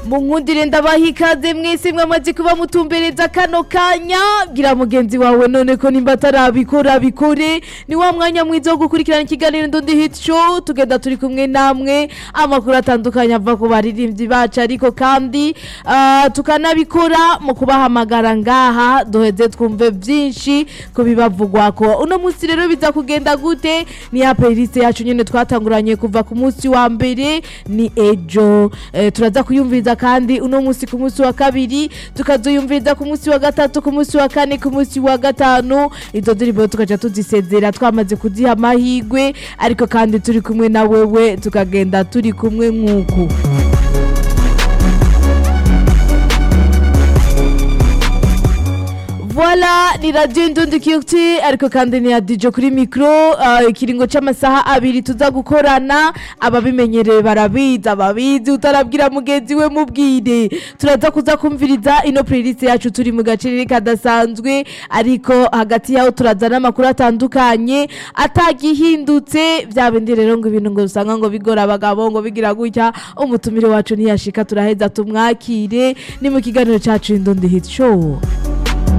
munkundire ndabaha ikaze mwese mwamaze kuba mutumbereza kano kanya bwira mugenzi wawe none ko nimba atarabikora bikore ni wa mwanya mwiza wo gukurikirana ikiganiro ndundi hit show tugenda turi kumwe namwe amakuru atandukanye ava ku baririmbyi bacu ariko kandi ah, tukanabikora mu kubahamagara ngaha duheze twumve byinshi ku bibavugwako uno munsi rero biza kugenda gute ni ya playlist yacu nyene twatanguranye kuva ku munsi wa mbere ni ejo eh, turaza kuyumviriza kandi uno munsi ku munsi wa kabiri tukazoyumviriza ku munsi wa gatatu ku munsi wa kane ku munsi wa gatanu izo ndirimbo tukaja tuzisezera twamaze kuziha amahigwe ariko kandi turi kumwe na wewe tukagenda turi kumwe nk'uku Voila ni radio Indundi Kirti ariko kandi ni ya DJ kuri micro uh, ikiringo c'amasaha abiri tuza gukorana ababimenyereye barabizi ababizi utarabwira mugenzi we mubwire turaza kuza kumviriza ino playlist yacu turi mu gacerere kadasanzwe ariko hagati yaho turazana amakuru atandukanye atagihindutse vya bindi rero ngo ibintu ngo usanga ngo bigora abagabo ngo bigira gutya umutumire wacu ntiyashika turaheza tumwakire ni mu kiganiro cacu Indundi Hit Show